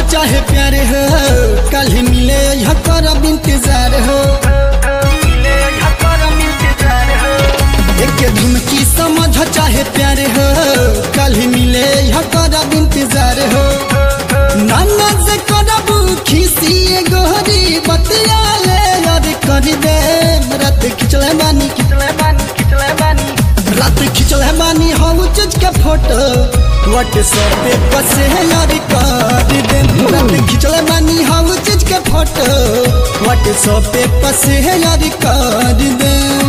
चाहे प्यार हो कल ही मिले यहाँ करब इंतजार हो एक धुमकी समझ चाहे प्यार हो कल ही मिले यहाँ करब इंतजार हो नाना से करब खिसी गोहरी बतिया ले याद कर दे रात खिचले बानी रात खिचले बानी हम चीज के फोटो व्हाट्सएप पे पसे याद कर दे रात खिचले बानी हम चीज के फोटो व्हाट्सएप पे पसे याद कर दे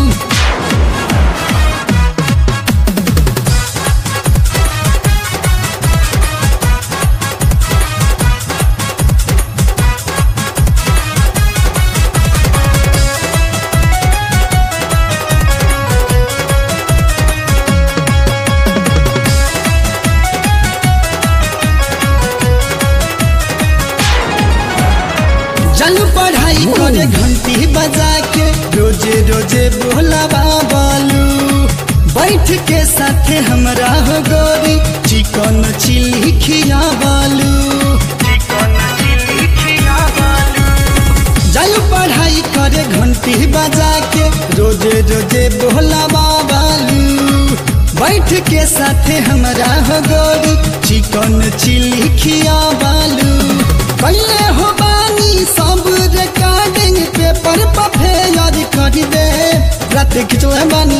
चल पढ़ाई करे घंटी बजा के रोजे रोजे बोलावा बालू बैठ के साथे हमरा हो गोरी चिकन चिल्ली खिया बालू जायू पढ़ाई करे घंटी बजा के रोजे रोजे बोलावा बालू बैठ के साथे हमरा हो गोरी चिकन चिल्ली खिया बालू पहले हो बानी सब रिकॉर्डिंग पेपर पर फेयर कर दे रात खिंचल है बानी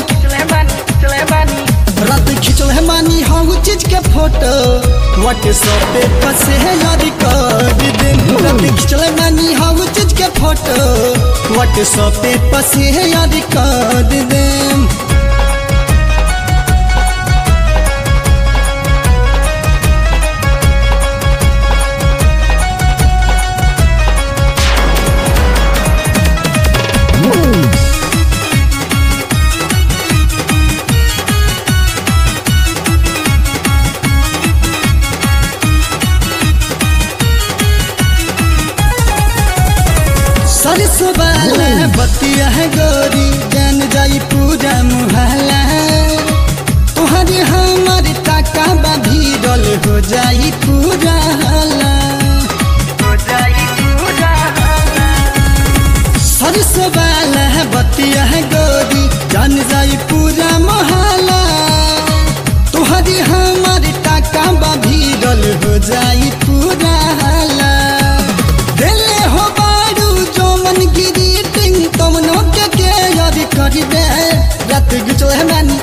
रात खिंचल है बानी हम चीज के फोटो व्हाट्सएप पे पसे है याद कर दे रात खिंचल है बानी हम चीज के फोटो व्हाट्सएप पे पसे है याद कर दे सरसों वाला बतिया है गोरी जान जाई पूरा मुहल्ला तुम्हारी हमारी टाका बा भीड़ल हो जाई पूरा हल्ला सरसों वाला बतिया है गोरी जान जाई पूरा मोहल्ला तुम्हारी हमारी टाका बा भीड़ल हो जाई पूरा हल्ला दिले हो बारू जो मन गिरी टिंग तमनो के के याद कर दे रात खिचल है मानी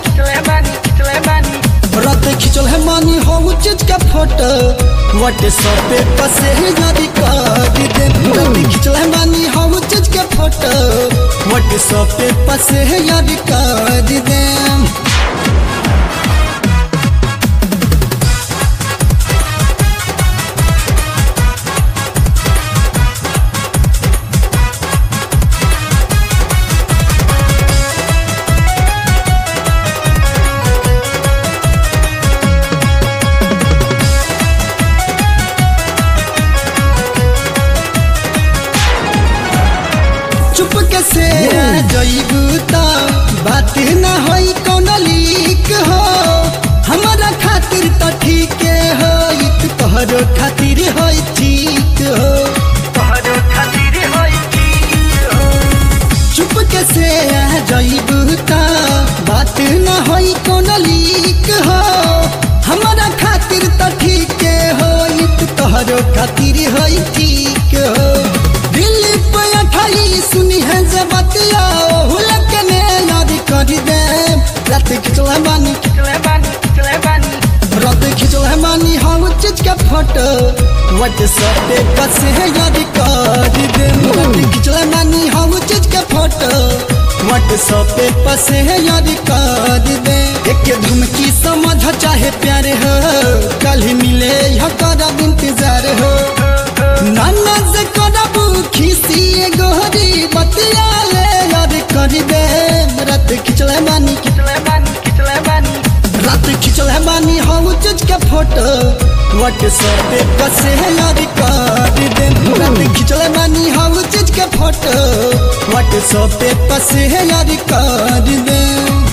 रात खिचल है मानी हो चीज का फोटो व्हाट्सएप पे पसे याद कर दे रात खिचल है मानी हो चीज के फोटो व्हाट्सएप पे पसे याद कर दे चुप के से जईबू तो बात ना होई कौन लीक हो हमारा खातिर तो ठीक हो तोहरो खातिर होई ठीक हो चुप के से जईबू तो बात ना होई कौन लीक हो हमारा खातिर तो ठीक हो तोहरो खातिर होई ठीक हो दिल पे अठाई सुनी है जे बतिया हुलक ने याद कर दे रात खिचल है बानी रात खिचल है बानी हम चीज के फोटो व्हाट्सएप पे बस है याद कर दे रात खिचल है बानी हम चीज के फोटो व्हाट्सएप पे बस है याद कर दे एक धुमकी समझ चाहे प्यार हो कल ही मिले यह करब इंतजार हो नाना से करब खिसी गोहरी बतिया ले याद कर दे रात खिचले बानी रात खिचले बानी हम चीज के फोटो व्हाट्सएप पे पसे याद कर दे रात खिचले बानी हम चीज के फोटो व्हाट्सएप पे पसे याद कर दे